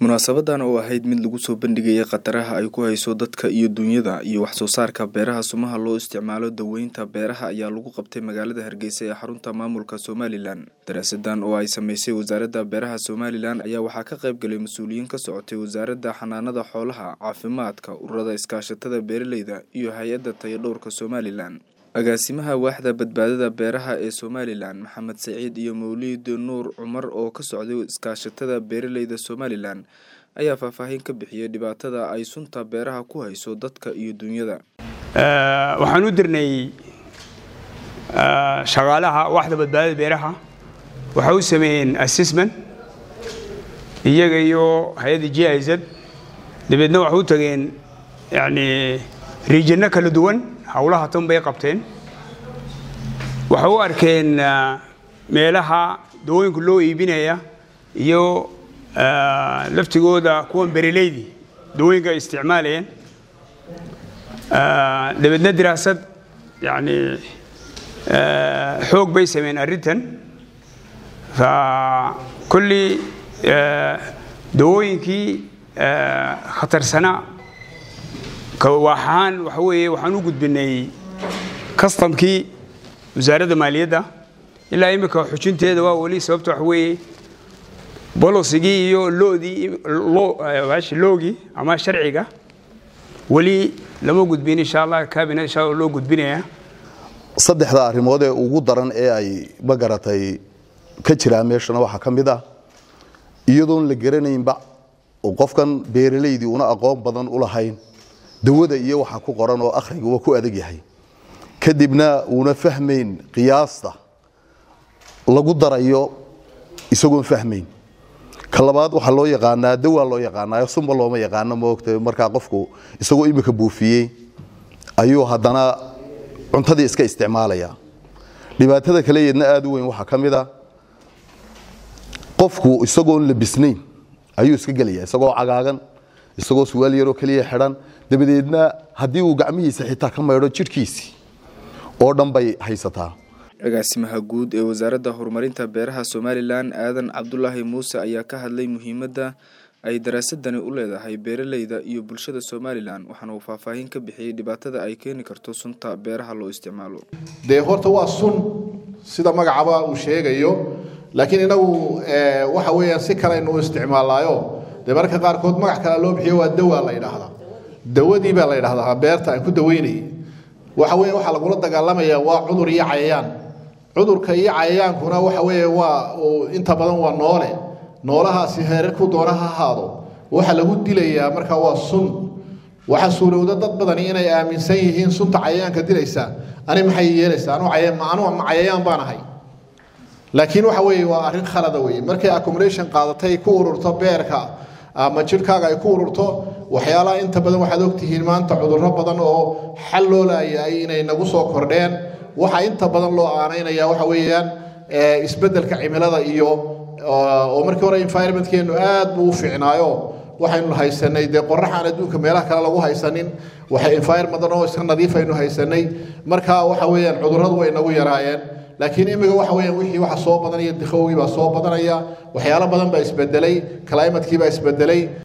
munaasabadan oo ahayd mid lagu soo bandhigayay khataraha ay ku hayso dadka iyo dunyada iyo waxsoo saarka beeraha sumaha loo isticmaalo daweynta beeraha ayaa lagu qabtay magaalada hargeysa ee xarunta maamulka somalilan daraasadan oo ay sameysay wasaaradda beeraha somalilan ayaa waxaa ka qayb galay mas-uuliyiin ka socotay wasaaradda xanaanada xoolaha caafimaadka ururada iskaashatada beeraleyda iyo hay-adda tayadhowrka somalilan agaasimaha waaxda badbaadada beeraha ee somalilan maxamed saciid iyo mawliid nuur cumar oo ka socday iskaashatada beeraleyda somalilan ayaa faahfaahin ka bixiyey dhibaatada ay sunta beeraha ku hayso dadka iyo dunyada waxaan u dirnay shaqaalaha waaxda badbaadada beeraha waxay u sameeyeen assessment iyaga iyo hay-adda j i z dabeedna waxay u tageen yani riijinno kala duwan howlaha tan bay qabteen waxay u arkeen meelaha dawooyinka loo iibinaya iyo laftigooda kuwan bereleydii dawooyinka ay isticmaalayeen dabeedna diraasad yani xoog bay sameeyeen arrintan fa kulli dawooyinkii khatarsanaa waxaan waxa weeye waxaan u gudbinay kastamkii wasaaradda maaliyadda ilaa imika xujinteeda waa weli sababta waxa weeye bolosigii iyo loodii loogii ama sharciga weli lama gudbin insha allah cabinet insha allah loo gudbinaya saddexda arrimood ee ugu daran ee ay magaratay ka jiraa meeshana waxaa ka mid ah iyadoon la garanaynba oo qofkan beeralaydii una aqoon badan u lahayn dawada iyo waxa ku qoran oo akhriga waa ku adag yahay kadibna uuna fahmayn qiyaasta lagu darayo isagoon fahmayn ka labaad waxaa loo yaqaanaa dawaa loo yaqaanaayo sunba looma yaqaano maogta markaa qofku isagoo imika buufiyey ayuu haddana cuntadii iska isticmaalaya dhibaatada kale yeedna aada u weyn waxaa ka mid a qofku isagoon labisnayn ayuu iska gelaya isagoo cagaagan isagoo suwaal yaroo keliya xidhan dabadeedna haddii uu gacmihiisa xitaa ka maydho jidhkiisii oo dhan bay haysataa agaasimaha guud ee wasaaradda horumarinta beeraha somalilan aadan cabdulaahi muuse ayaa ka hadlay muhiimadda ay daraasadani u leedahay beeraleyda iyo bulshada somalilan waxaana uu faahfaahin ka bixiyey dhibaatada ay keeni karto sunta beeraha loo isticmaalo dee horta waa sun sida magacaba uu sheegayo laakiin inagu waxa weeyaan si kaleaynu u isticmaalaayo dee mararka qaarkood magac kale loo bixiyo waa dawa la yidhaahdaa dawadii baa la yidhahdaa beerta aan ku daweynayay waxa weeye waxaa lagula dagaalamaya waa cudur iyo cayayaan cudurka iyo cayayaankuna waxa weeye waa inta badan waa noole noolahaasi heerarku doona ha ahaado waxa lagu dilayaa markaa waa sun waxa suurowda dad badani inay aaminsan yihiin sunta cayayaanka dilaysa ani maxay yeelaysaa anu ma cayayaan baan ahay laakiin waxa weeye waa arrin khalada weeye markay accumulation qaadatay ku ururto beerka ama jidhkaaga ay ku ururto waxyaalaha inta badan waxaad ogtihiin maanta cudurro badan oo xal loo laayay inay nagu soo kordheen waxa inta badan loo aanaynaya waxa weeyaan isbeddelka cimilada iyo oo markii hore environmentkeenu aad buu u fiicnaayo waxaynu haysanay dee qoraxaan adduunka meelaha kale lagu haysanin waxay environment oo iska nadiif aynu haysanay marka waxa weeyaan cudurradu way nagu yaraayeen laakiin imiga waxa weeyaan wixii waxa soo badanaya dikhowgii baa soo badanaya waxyaalo badan baa isbedelay climatekii baa isbedelay